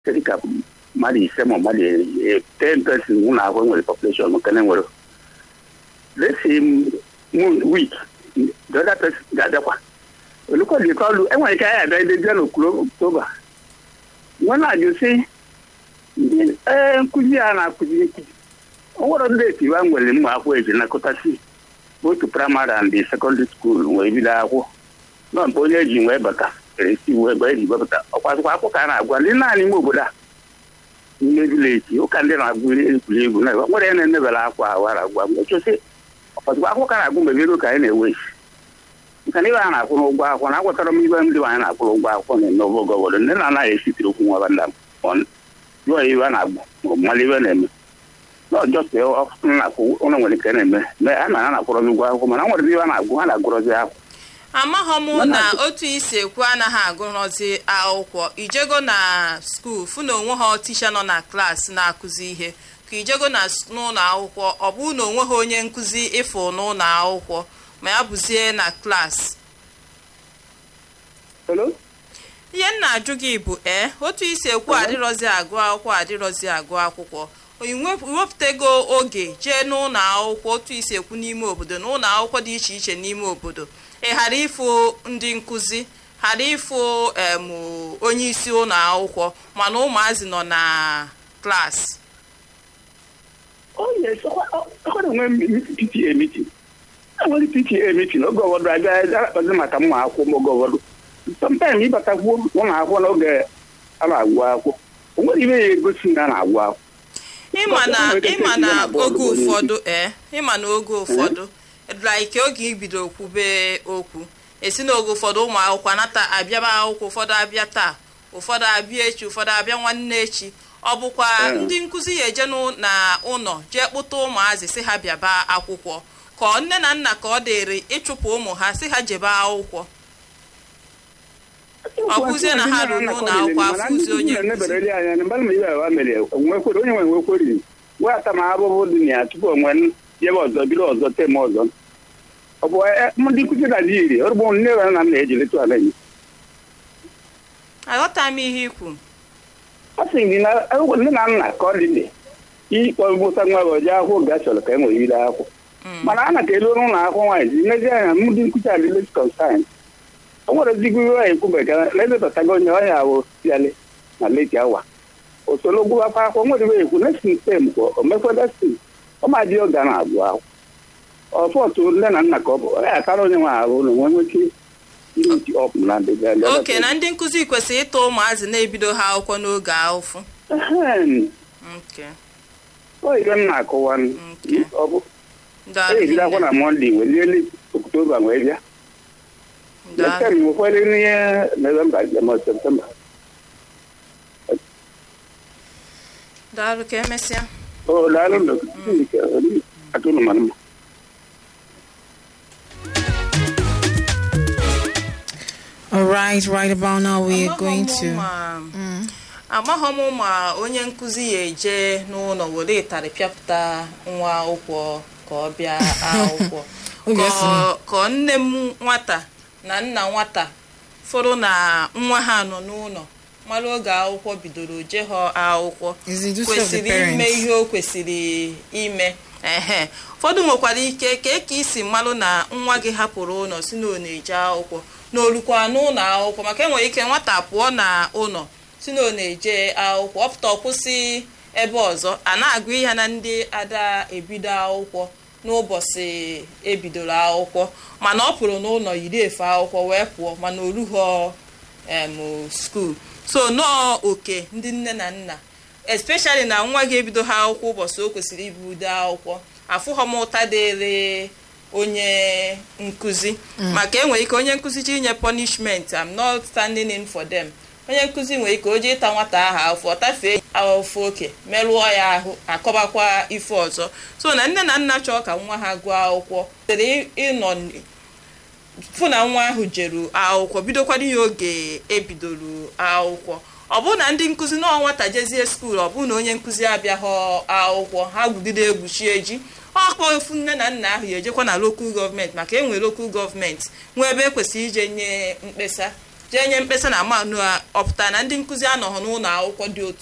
dịka mmadụ ise ma mmadụ ten person ụlọ akwụkwọ nwere population nke na nwere let's say week the other person ga-abịakwa olùkọ́ni kọlu ẹ̀wọ̀n ìka ẹ̀yà bẹ́ẹ̀ lẹ́jọ́ n'okpuru oktoba wọn na-ajụ sị ee nkụzi a na-akụzi nkụzi ọnwere ndị etiwa nwere mma akwụkwọ eji nakọtasị otu praịmarị and sekọndịrị skuul wee bido akwụ nọ mgbe onye eji wee bata eresi wee ebe eji wepụta ọkwasịkwa akwụkwọ ka a na-agwa ndị naanị ime obodo a n'ime vileji ụka ndị na-agụ egwuregwu na nwere ya na-enebela akwa awara agwa mgbe chọsị ọkwasịkwa akwụkwọ ka a na-agụ mgbe ego ka anyị na-ewe isi nke na ibe a na-akwụ n'ụgwọ akwụkwọ na agwatara m ibe ndị anyị na-akwụ n'ụgwọ akwụkwọ na eme obodo obodo ndị na-anaghị esitiri okwu nwa nda jụọ ibe a na-agbụ ma mmalụ ibe na-eme n'ọjọọ na-akwụ ụlọ nwere ike na-eme mee a na a na-akwụrọzi ụgwọ akwụkwọ mana nwere ibe a na-agụ a na-agụrọzi akwụ amaghọ m na otu isi ekwu anaghị agụrọzi akwụkwọ ijego na skuul fụ na onwe ha tisha nọ na klaasị na-akụzi ihe ka ijego na n'ụlọ akwụkwọ ọ bụ na onwe ha onye nkụzi ịfụ n'ụlọ akwụkwọ ma ya bụzie na klaasị ihe m na-ajụ gị bụ ee otu isi ekwu adịrọzi agụ akwụkwọ adịrọzi agụ akwụkwọ iwepụtago oge jee n'ụlọ akwụkwọ otu isi ekwu n'ime obodo na ụlọ akwụkwọ dị iche iche n'ime obodo ị ghara ịfụ ndị nkụzi ghara ịfụ em onye isi ụlọ akwụkwọ mana ụmụazị nọ na klaasị enwere PTA meeting oge ụfọdụ abịa akpazi maka mma akwụkwọ oge ụfọdụ sometimes ịbatakwuo ụlọ akwụkwọ n'oge a na-agwụ akwụkwọ o nwere ihe ya egosi na a na-agwụ akwụkwọ ịma na ịma na oge ụfọdụ ee ịma na oge ụfọdụ like oge ibido kwube okwu esi n'oge ụfọdụ ụmụ akwụkwọ anata abịaba akwụkwọ ụfọdụ abịa taa ụfọdụ abịa echi ụfọdụ abịa nwanne echi ọ bụkwa ndị nkụzi ya eje na ụlọ jee kpụta ụmụazị si ha bịaba akwụkwọ ka nne na nna ka ọ dịrị ịchụpụ ụmụ ha si ha jebe akwụkwọ ọ bụzie na ha ruru n'ụlọ akwụkwọ afụzi onye onye nwe nwekweri wee ata ma abụbụ dị na ya tupu onwe jebe ọzọ bido ọzọ tem ọzọ ọ bụ ndị nkụzi na dị iri ọrụ bụ nne na nna m na-ejileta ala enyi aghọta m ihe ikwu ọ sị gị na nne na nna ka ọ dị dị ikpọ mụta nwa gị ọjọọ akwụkwọ ga chọrọ ka e nwere ire akwụkwọ mana a na ka elu n'ụlọ akwụkwọ nwaanyị ji mezi anya ndị nkụzi adịles kọnsaịn o nwere ezigbo ihe anyị kwubega na-ebebatago onye ọhịa ahụ siale na leti awa usoro gwụbakwa akwụkwọ nwere ibe ekwu nesin tem kwụ omekwedasin ọmadị oge a na-agụ akwụkwọ ọfọtụ nne na nna ka ọ bụ ọ ya akara onye nwe ahụ na onwe nweke oke na ndị nkụzi kwesịrị ịta ụmụazị na-ebido ha akwụkwọ n'oge ahụfụ oyibe m na-akụwa ọ bụ ejido akwụkwọ na mọnde weliele oktoba wee bịa letem nwekwere n'ihe novemba ma septemba daalụ ka emesịa o daalụ atụrụ mara mma All right, right about now we are going to. amaghọ m ma onye nkụzi ya eje n'ụlọ were ịtarị pịapụta nwa akwụkwọ ka ọ bịa akwụkwọ ka nne m nwata na nna nwata fọrọ na nwa ha nọ n'ụlọ mara oge akwụkwọ bidoro je ha akwụkwọ kwesịrị ime ihe o kwesịrị ime ehe ụfọdụ nwekwara ike ka ka isi mmalụ na nwa gị hapụrụ ụlọ si na ọ na-eje akwụkwọ na olukwa n'ụlọ akwụkwọ maka enwere ike nwata pụọ na ụlọ si na ọ na-eje akwụkwọ ọpụta kwụsị ebe ọzọ a na-agụ ihe na ndị ada ebido akwụkwọ n'ụbọchị ebidoro akwụkwọ mana ọ pụrụ n'ụlọ yiri efe akwụkwọ wee pụọ mana orughọ em skuul so nọọ oke ndị nne na nna especially na nwa gị ebido ha akwụkwọ ụbọchị o kwesịrị ibido akwụkwọ afụghọ m ụta dịrị onye nkụzi maka enwere ike onye nkụzi ji inye punishment I'm not standing in for them onye nkụzi nwere ike o ji ịta nwata ahụ afọ ọ tafee afọ oke merụọ ya ahụ akọbakwa ife ọzọ so na nne na nna chọọ ka nwa ha gụọ akwụkwọ tere ịnọ fụ na nwa ahụ jeru akwụkwọ bidokwara ihe oge ebidoro akwụkwọ ọ bụrụ na ndị nkụzi nọọ nwata jezie skuul ọ bụrụ na onye nkụzi abịaghọ akwụkwọ ha gwugide egwuchi eji ọkpọ ofu nne na nna ahụ ya ejekwa na lokal gọọmenti maka enwere lokal gọọmenti nwee ebe ekwesịrị ije nye mkpesa jee nye mkpesa na manụ a ọpụta na ndị nkụzi anọghị n'ụlọ akwụkwọ dị otu